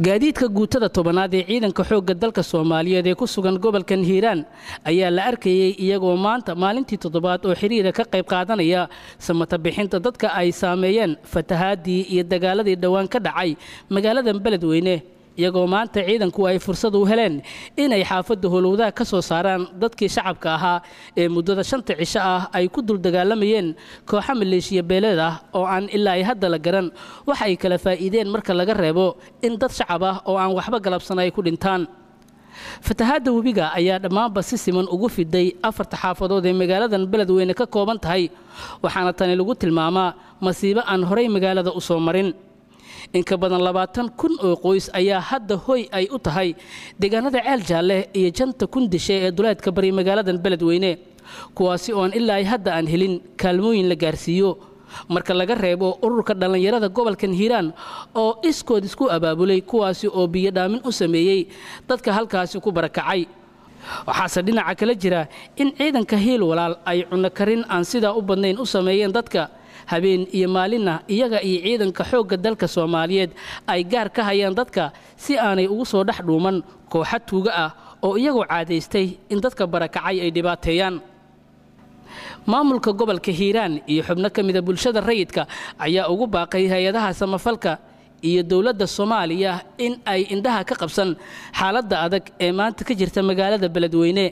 gaadiidka guutada tobanaad ee ciidanka xoogga dalka soomaaliyeed ee ku sugan gobolkan hiiraan ayaa la arkayey iyagoo maanta maalintii toddobaad oo xiriira ka qayb qaadanaya samata bixinta dadka ay saameeyeen fatahaadii iyo dagaaladii dhowaan ka dhacay magaaladan beledweyne iyagoo maanta ciidanku ay fursad u heleen inay xaafadda howlowdaha ka soo saaraan dadkii shacabka ahaa ee muddada shanta cisho ah ay ku dul dagaalamayeen kooxa maleeshiya beeleed ah oo aan ilaa ay hadda la garan waxa ay kala faa'iideen marka laga reebo in dad shacab ah oo aan waxba galabsan ay ku dhintaan fatahaadda webiga ayaa dhammaanba si siman ugu fiday afarta xaafadood ee magaaladan beledweyne ka kooban tahay waxaana tani lagu tilmaamaa masiibo aan horay magaalada u soo marin in ka badan labaatan kun oo qoys ayaa hadda hoy ay u tahay deegaanada ceel jaalle iyo janta kundishe ee duleedka bari magaaladan beledweyne kuwaasi oon ilaa ay hadda aan helin kaalmooyin la gaarsiiyo marka laga reebo ururka dhallinyarada gobolkan hiiraan oo iskood isku abaabulay kuwaasi oo biyodhaamin u sameeyey dadka halkaasi ku barakacay waxaase dhinaca kala jira in ciidanka hiil walaal ay cunno karin aan sidaa u badnayn u sameeyeen dadka habeen iyo maalinna iyaga iyo ciidanka xoogga dalka soomaaliyeed ay gaar ka hayaan dadka si aanay ugu soo dhex dhuuman kooxa tuuga ah oo iyagoo caadaystay in dadka barakacay ay dhibaateeyaan maamulka gobolka hiiraan iyo xubno ka mida bulshada rayidka ayaa ugu baaqay hay-adaha samafalka iyo dowladda soomaaliya in ay indhaha ka qabsan xaaladda adag ee maanta ka jirta magaalada beledweyne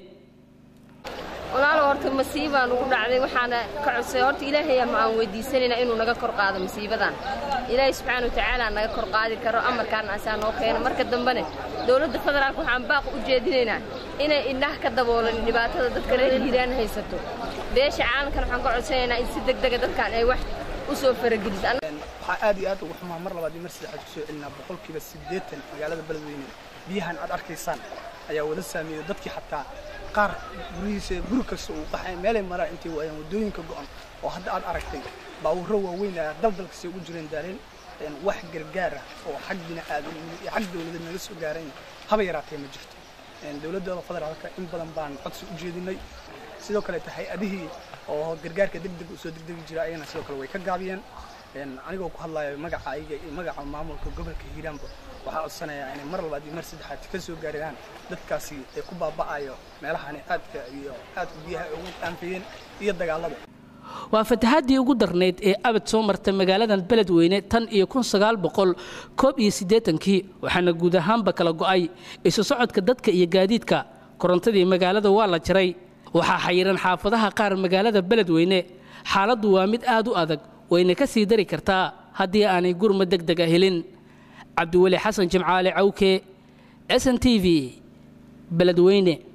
walaalo horta masiibaan ugu dhacday waxaana ka codsay horta ilaahay ma aan weydiisanayna inuu naga kor qaado masiibadan ilaahay subxaana wa tacaala naga kor qaadi karo amarkaana asaa noo keena marka dambene dowladda federaalka waxaan baaq u jeedinaynaa inay indhaha ka daboolan dhibaatada dadka reer hiiraan haysato beesha caalamkan waxaan ka codsanaynaa in si degdega dadkan ay wax u soo farageliso waxaa aad iyo aad ugu xumaa mar labaad iyo mar saddexaad kusoo celinaa boqolkiiba siddeetan magaalada beledweyne biyahan aad arkaysaan ayaa wada saameeyey dadkii xataa qaar gurihiisa guri kasta uu qaxay meelay maraan intay waayeen waddooyinka go'an oo hadda aad aragtay baawurro waaweyn ayaa daldalkasi ugu jireen daareen wax gargaar ah oo xag bini'aadanimo iyo xag dawladeed naga soo gaarayn haba yaraatee ma jirto dowladda federaalka in badan baan codsi u jeedinay sidoo kaleeta hay-adihii oo gargaarka degdeg usoo degdegi jira ayagana sidoo kale way ka gaabiyeen anigoo ku hadlayo magaca ayaga iyo magaca maamulka gobolka hiiraanba waxaa codsanayaa inay mar labaad iyo mar saddexaad ka soo gaarayaan dadkaasi ee ku baaba'ayo meelahani aadka iyo aadka biyaha ay ugu qaanfeeyeen iyo dagaalada waa fatahaadii ugu darnayd ee abad soo marta magaaladan beledweyne tan iyo kun sagaal boqol koob iyo siddeetankii waxaana guud ahaanba kala go'ay isu socodka dadka iyo gaadiidka korontadii magaalada waa la jaray waxaa xayiran xaafadaha qaar magaalada beledweyne xaaladdu waa mid aad u adag wayna ka sii dari kartaa haddii aanay gurma deg dega helin cabdiweli xasan jimcaale cawke s n t v beledweyne